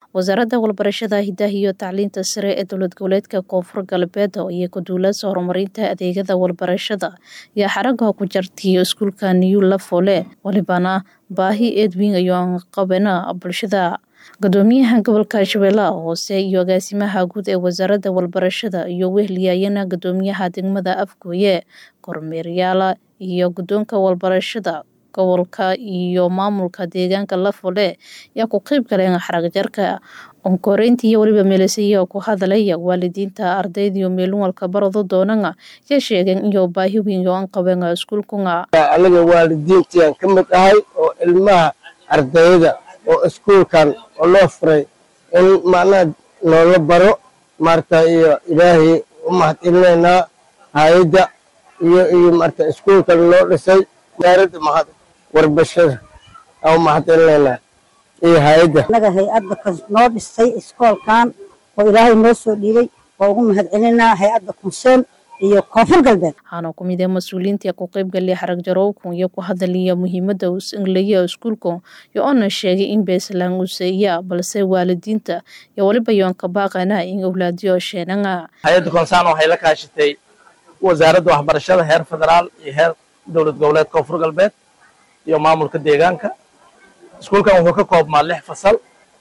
wasaaradda walbarashada hidaha iyo tacliinta sare ee dowlad goboleedka koonfur galbeed iyo ku-duulasa horumarinta adeegyada walbarashada ayaa xaragaha ku jartay iskuulka new lafole walibana baahi eedwin ayoan qabana bulshada gudoomiyaha gobolka shabeellaha hoose iyo agaasimaha guud ee wasaaradda walbarashada iyo wehliyayana gudoomiyaha degmada afgooye kormeeryaala iyo guddoonka walbarashada gobolka iyo maamulka deegaanka lafole ayaa ku qeyb galeen xaragjarka onkoreynta iyo weliba meelesaya ku hadalaya waalidiinta ardaydiyo meelunwalka barado doonana ayaa sheegeen iyo baahi weyn oo an qabeen iskuulkunga anaga waalidiintiaan ka mid ahay oo ilmaha ardayda oo iskuulkan oo loo furay in macnaha noola baro maarata iyo ilaahay u mahadcelinaynaa hay-adda iyo iyo maarata iskuulkan loo dhisay wasaaradda mahad warbashada aan u mahadcelinaynaa iyo hay-adda anaga hay-adda noo dhistay iskoolkan oo ilaahay noo soo dhiibay waa ugu mahadcelinaa hay-adda kunseen iyo koonfur galbeed waxaana ku mid ee mas-uuliyiinta ku qeybgalay xarag jarowkun iyo ku hadalaya muhiimada uu inglaya iskuulku iyo oona sheegay in beeslaan useeya balse waalidiinta iyo weliba yoonka baaqana in awlaadiyo sheenanga hay-adda konsaan waxay la kaashatay wasaaradda waxbarashada heer federaal iyo heer dowlad goboleed koonfur galbeed iyo maamulka deegaanka iskuulkan wuxuu ka koobmaa lix fasal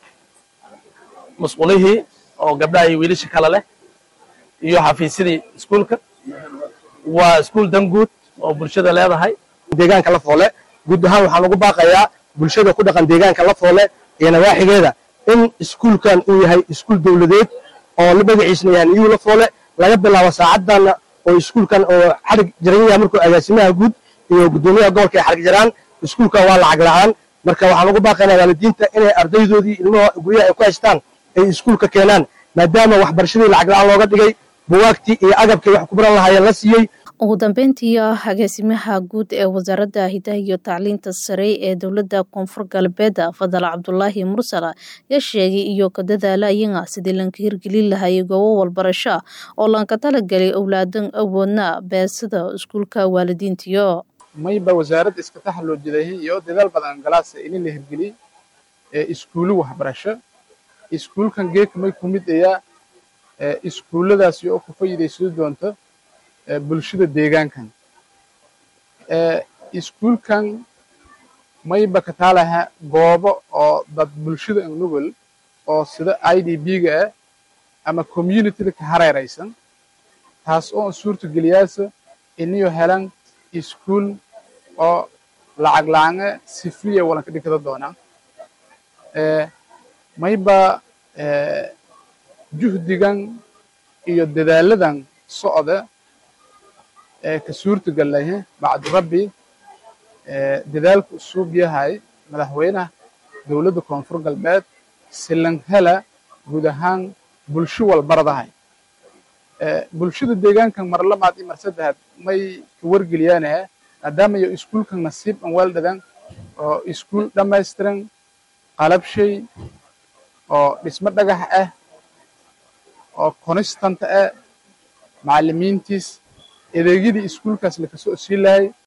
musqulihii oo gabdhaha iyo wiilasha kale leh iyo xafiisyadii iskuulka waa iskuul danguud oo bulshada leedahay deegaanka la foole guud ahaan waxaan ugu baaqayaa bulshada ku dhaqan deegaanka la foole iyo nawaaxigeeda in iskuulkan uu yahay iskuul dowladeed oo magaciisna yahay niyuu la foole laga bilaabo saacadana oo iskuulkan oo xarig jaran yahay markuu agaasimaha guud iyo guddoomiyaha gobolka ay xarig jaraan iskuulkan waa lacag la'aan marka waxaan ugu baaqaynaa waalidiinta inay ardaydoodii ilmaha guryaha ay ku haystaan ay iskuulka keenaan maadaama waxbarashadii lacag la'aan looga dhigay buwaagtii iyo agabkii wax ku baran lahaayeen la siiyey ugu dambeyntii agaasimaha guud ee wasaaradda hidaha iyo tacliinta sare ee dowladda koonfur galbeed fadal cabdulaahi mursal ayaa sheegay iyo ka dadaalayana sidii lanka hirgelin lahayay goobo walbarasho oo lanka talagelay owlaadan awoodna beesada iskuulka waalidiintiyo mayba wasaaradda iska taxaloojidahi iyo dadaal badan galaasa inin la hirgeliyey ee iskuulu waxbarasho iskuulkan geeka may ku mid ayaa iskuulladaasi oo ku faa'iidaysan doonto bulshada deegaankan iskuulkan mayba ka taalaha goobo oo dad bulshada nugul oo sida i d b-ga ah ama communityda ka hareeraysan taas oo an suurta geliyaasa iniyo helan iskuul oo lacag la'aane si free walanka dhigada doonaa mayba juhdigan iyo dadaaladan socda ee ka suurta gallahe bacdu rabbi dadaalku usuub yahay madaxweynaha dowladda koonfur galbeed silanhela guud ahaan bulsho walbaradahay bulshada deegaankan marlamaad iyo marsadahad may ka wargeliyaanaha maadaama iyo iskuulkan nasiib an weeldhadan oo iskuul dhammaystiran qalabshay oo dhismo dhagax ah oo konistanta ah macallimiintiis adeegyadii iskuulkaas lakasoo sii lahay